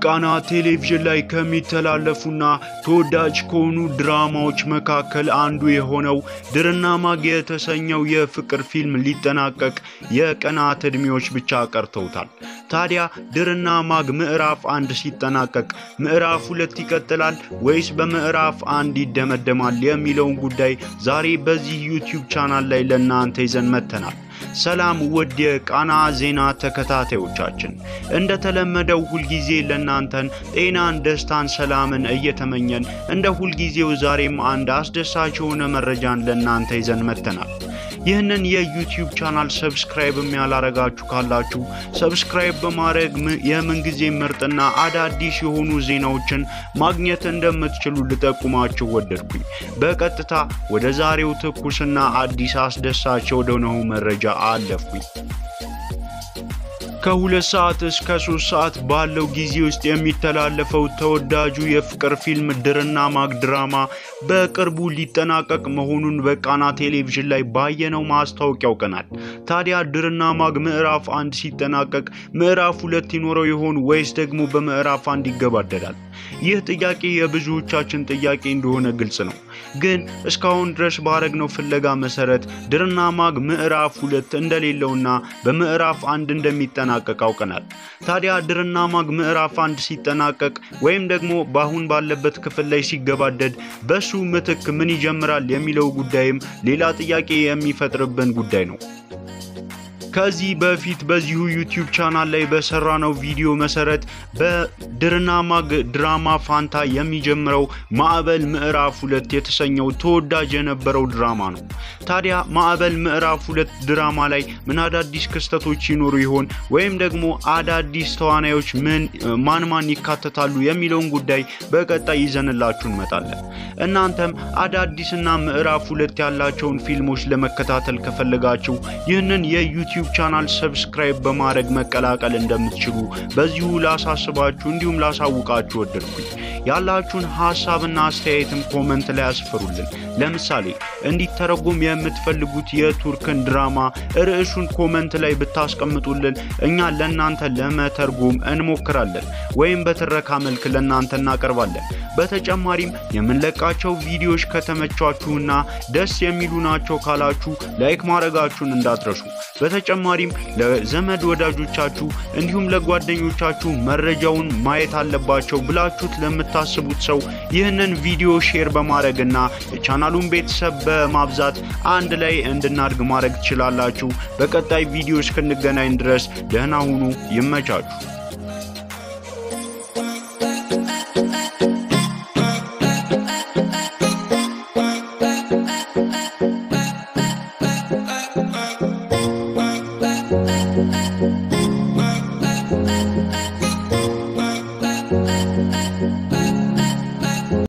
በቃና ቴሌቪዥን ላይ ከሚተላለፉና ተወዳጅ ከሆኑ ድራማዎች መካከል አንዱ የሆነው ድርና ማግ የተሰኘው የፍቅር ፊልም ሊጠናቀቅ የቀናት ዕድሜዎች ብቻ ቀርተውታል። ታዲያ ድርና ማግ ምዕራፍ አንድ ሲጠናቀቅ ምዕራፍ ሁለት ይቀጥላል ወይስ በምዕራፍ አንድ ይደመደማል የሚለውን ጉዳይ ዛሬ በዚህ ዩቲዩብ ቻናል ላይ ለእናንተ ይዘን መጥተናል። ሰላም ውድ የቃና ዜና ተከታታዮቻችን፣ እንደተለመደው ሁልጊዜ ለእናንተን ጤናን፣ ደስታን፣ ሰላምን እየተመኘን እንደ ሁልጊዜው ዛሬም አንድ አስደሳች የሆነ መረጃን ለእናንተ ይዘን መጥተናል። ይህንን የዩቲዩብ ቻናል ሰብስክራይብም ያላረጋችሁ ካላችሁ ሰብስክራይብ በማድረግ የምንጊዜ ምርጥና አዳዲስ የሆኑ ዜናዎችን ማግኘት እንደምትችሉ ልጠቁማችሁ ወደድኩኝ። በቀጥታ ወደ ዛሬው ትኩስና አዲስ አስደሳች ወደሆነው መረጃ አለፍኩኝ። ከሁለት ሰዓት እስከ ሶስት ሰዓት ባለው ጊዜ ውስጥ የሚተላለፈው ተወዳጁ የፍቅር ፊልም ድርና ማግ ድራማ በቅርቡ ሊጠናቀቅ መሆኑን በቃና ቴሌቪዥን ላይ ባየነው ማስታወቂያ ያውቀናል። ታዲያ ድርና ማግ ምዕራፍ አንድ ሲጠናቀቅ ምዕራፍ ሁለት ይኖረው ይሆን ወይስ ደግሞ በምዕራፍ አንድ ይገባደዳል? ይህ ጥያቄ የብዙዎቻችን ጥያቄ እንደሆነ ግልጽ ነው። ግን እስካሁን ድረስ ባረግነው ፍለጋ መሰረት ድርና ማግ ምዕራፍ ሁለት እንደሌለውና በምዕራፍ አንድ እንደሚጠናቀቅ አውቀናል። ታዲያ ድርና ማግ ምዕራፍ አንድ ሲጠናቀቅ ወይም ደግሞ በአሁን ባለበት ክፍል ላይ ሲገባደድ በሱ ምትክ ምን ይጀምራል የሚለው ጉዳይም ሌላ ጥያቄ የሚፈጥርብን ጉዳይ ነው። ከዚህ በፊት በዚሁ ዩቲዩብ ቻናል ላይ በሰራነው ቪዲዮ መሰረት በድርና ማግ ድራማ ፋንታ የሚጀምረው ማዕበል ምዕራፍ ሁለት የተሰኘው ተወዳጅ የነበረው ድራማ ነው። ታዲያ ማዕበል ምዕራፍ ሁለት ድራማ ላይ ምን አዳዲስ ክስተቶች ይኖሩ ይሆን ወይም ደግሞ አዳዲስ ተዋናዮች ምን ማን ማን ይካተታሉ የሚለውን ጉዳይ በቀጣይ ይዘንላችሁ እንመጣለን። እናንተም አዳዲስና ምዕራፍ ሁለት ያላቸውን ፊልሞች ለመከታተል ከፈለጋችሁ ይህንን የዩቲዩብ ቻናል ሰብስክራይብ በማድረግ መቀላቀል እንደምትችሉ በዚሁ ላሳስባችሁ እንዲሁም ላሳውቃችሁ ወደድኩኝ። ያላችሁን ሀሳብና አስተያየትም ኮመንት ላይ አስፍሩልን። ለምሳሌ እንዲተረጎም የምትፈልጉት የቱርክን ድራማ ርዕሱን ኮመንት ላይ ብታስቀምጡልን እኛ ለእናንተ ለመተርጎም እንሞክራለን ወይም በትረካ መልክ ለእናንተ እናቀርባለን። በተጨማሪም የምንለቃቸው ቪዲዮዎች ከተመቿችሁና ደስ የሚሉ ናቸው ካላችሁ ላይክ ማድረጋችሁን እንዳትረሱ። በተጨማሪም ለዘመድ ወዳጆቻችሁ እንዲሁም ለጓደኞቻችሁ መረጃውን ማየት አለባቸው ብላችሁት ለምታስቡት ሰው ይህንን ቪዲዮ ሼር በማድረግና የቻናሉን ቤተሰብ በማብዛት አንድ ላይ እንድናድግ ማድረግ ትችላላችሁ። በቀጣይ ቪዲዮ እስክንገናኝ ድረስ ደህና ሁኑ። ይመቻችሁ።